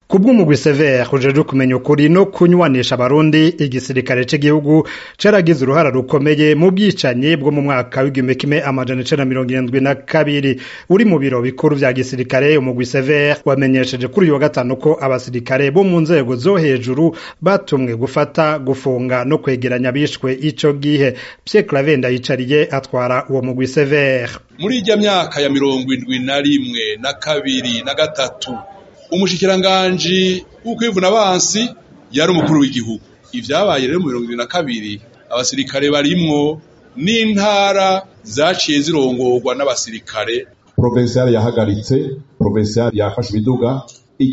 kubw'umugwi severe ujejwe kumenya ukuri no kunywanisha abarundi igisirikare c'igihugu caragize uruhara rukomeye mu bwicanyi bwo mu mwaka w'igihumbi kimwe amajana icenda mirongo irindwi na kabiri uri mu biro bikuru vya gisirikare umugwi severe wamenyesheje kuri uyu wa gatanu ko abasirikare bo mu nzego zo hejuru batumwe gufata gufunga no kwegeranya abishwe ico gihe Pierre Claver Ndayicariye atwara uwo mugwi severe muri irya myaka ya mirongo indwi na rimwe na kabiri na gatatu umushikiranganji w'ukwivuna abansi yari umukuru w'igihugu ivyabaye rero mu mirongo ibiri na kabiri abasirikare barimwo n'intara zaciye zirongorwa n'abasirikare provincial yahagaritse provincial yafashe ibiduga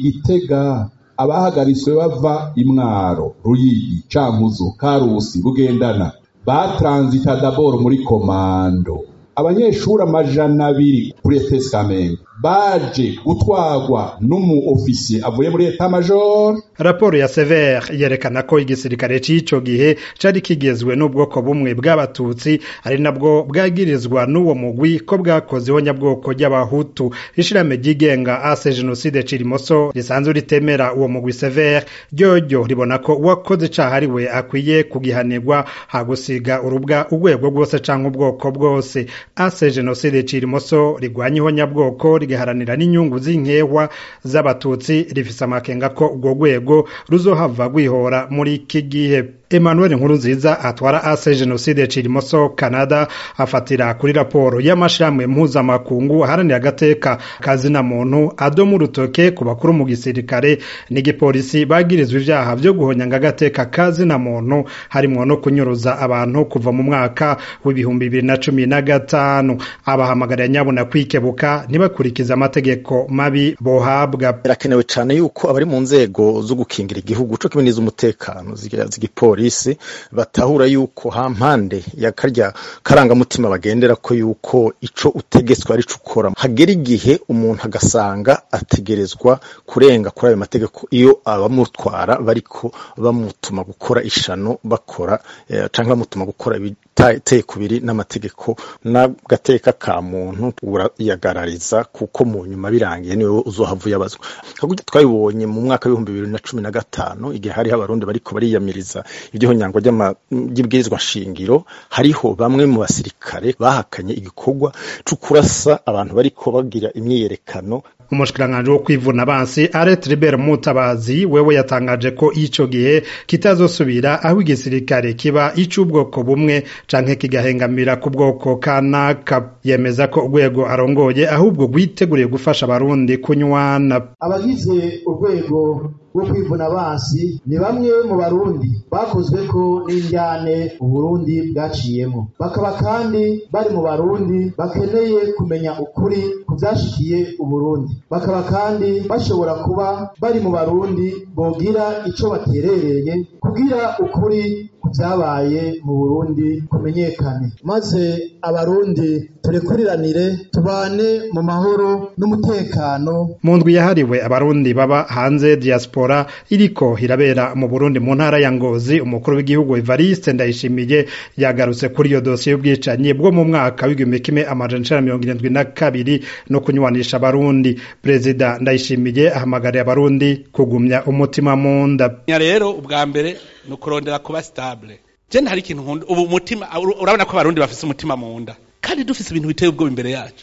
igitega abahagaritswe bava imwaro ruyigi cankuzo karusi bugendana batransita dabord muri komando abanyeshuri amajana abiri kuri ETS Kamenge baje gutwarwa n'umu ofisiye avuye muri eta major raporo ya Sever yerekana ko igisirikare c'ico gihe cari kigezwe n'ubwoko bumwe bw'abatutsi ari nabwo bwagirizwa n'uwo mugwi ko bwakozeho nyabwoko ry'abahutu ishirame ryigenga ase genocide cirimoso risanzwe ritemera uwo mugwi Sever ryoryo ribona ko uwakoze icaha ari we akwiye kugihanirwa hagusiga urubwa urwego rwose canke ubwoko bwose ase genocide cirimoso rigwanyeho nyabwoko rigaharanira n'inyungu z'inkehwa z'abatutsi rifise amakenga ko urwo rwego ruzohava rwihora muri iki gihe Emmanuel Nkurunziza atwara ase genocide cirimoso Canada afatira kuri raporo y'amashirahamwe mpuzamakungu aharanira agateka kazina muntu adoma urutoke ku bakuru mu gisirikare n'igipolisi bagirizwa ivyaha vyo guhonyanga agateka kazina muntu harimwo no kunyuruza abantu kuva mu mwaka w'ibihumbi bibiri na cumi na gatanu abahamagarira nyabuna kwikebuka ntibakurikize amategeko mabi bohabwa birakenewe cane yuko abari mu nzego zo gukingira igihugu co kimwe n'iz'umutekano z'igipolisi polisi batahura yuko hampande ya karya karangamutima bagendera ko yuko ico utegetswe ari ukora hagera igihe umuntu agasanga ategerezwa kurenga kuri ayo mategeko iyo abamutwara bariko bamutuma gukora ishano bakora eh, canke bamutuma gukora ibiteye kubiri n'amategeko n'agateka ka muntu urayagarariza kuko mu nyuma birangiye niwe uzohava uyabazwa hakurya twabibonye mu mwaka w'ibihumbi bibiri na cumi na gatanu igihe hariho abarundi bariko bariyamiriza ivy'ihonyangwa ry'ibwirizwa shingiro hariho bamwe mu basirikare bahakanye igikorwa co kurasa abantu bariko bagira imyiyerekano umushikiranganji wo kwivuna abansi Aret Ribert Mutabazi wewe yatangaje ko ico gihe kitazosubira aho igisirikare kiba ic'ubwoko bumwe canke kigahengamira ku bwoko kanaka yemeza ko urwego arongoye ahubwo rwiteguriye gufasha abarundi kunywana abagize urwego rwo kwivuna abansi ni bamwe mu barundi bakozwe ko n'indyane uburundi bwaciyemo bakaba kandi bari mu barundi bakeneye kumenya ukuri ku vyashikiye uburundi bakaba kandi bashobora kuba bari mu barundi bogira ico baterereye kugira ukuri ku vyabaye mu burundi kumenyekane maze abarundi turekuriranire tubane mu mahoro n'umutekano mu ndwi yahariwe abarundi baba hanze diaspora iriko irabera mu Burundi mu ntara ya Ngozi umukuru w'igihugu Evariste Ndayishimiye yagarutse kuri iyo dosiye y'ubwicanyi bwo mu mwaka w'igihumbi kimwe amajana icenda mirongo irindwi na kabiri no kunywanisha abarundi perezida Ndayishimiye ahamagariye abarundi kugumya umutima mu nda rero ubwa mbere ni ukurondera kuba stable je hari ikintu nkunda ubu umutima urabona ko abarundi bafise umutima mu nda kandi dufise ibintu biteye ubwoba imbere yacu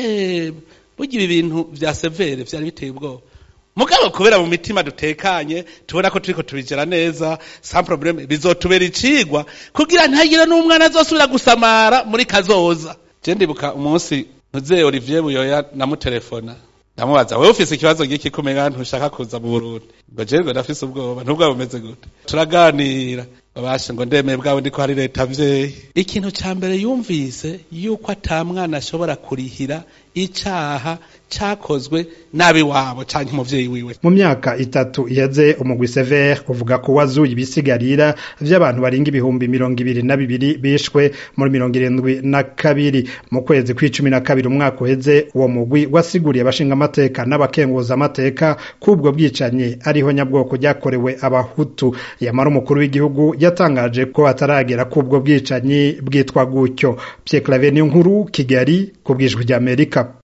eh burya ibi bintu vya severe vyari biteye ubwoba mugabo kubera mu mitima dutekanye tubona ko turiko tubigera neza sans problème bizotubera icigwa kugira ntagire n'umwana azosubira gusamara muri kazoza je ndibuka umunsi ntuze Olivier Buyoya namutelefona ndamubaza wewe ufise ikibazo giki kumenya ntushaka kuza mu Burundi ngo je ngo ndafise ubwoba ntubwo bumeze gute turaganira babashe ngo ndemeye bwawe ndiko hari leta mvyeyi ikintu ca mbere yumvise yuko ata mwana ashobora kurihira icaha cakozwe nabi wabo canke umuvyeyi wiwe mu myaka itatu iheze umugwi Sever uvuga ko wazuye ibisigarira vy'abantu baringa ibihumbi mirongo ibiri na bibiri bishwe muri mirongo irindwi na kabiri mu kwezi kw'icumi na kabiri umwaka uheze uwo mugwi wasiguriye abashinga amateka n'abakenguza amateka k'ubwo bwicanyi ariho nyabwoko ryakorewe abahutu yamara umukuru w'igihugu yatangaje ko ataragera k'ubwo bwicanyi bwitwa gutyo Pierre Claver nkuru Kigali ku bwijwi ry'Amerika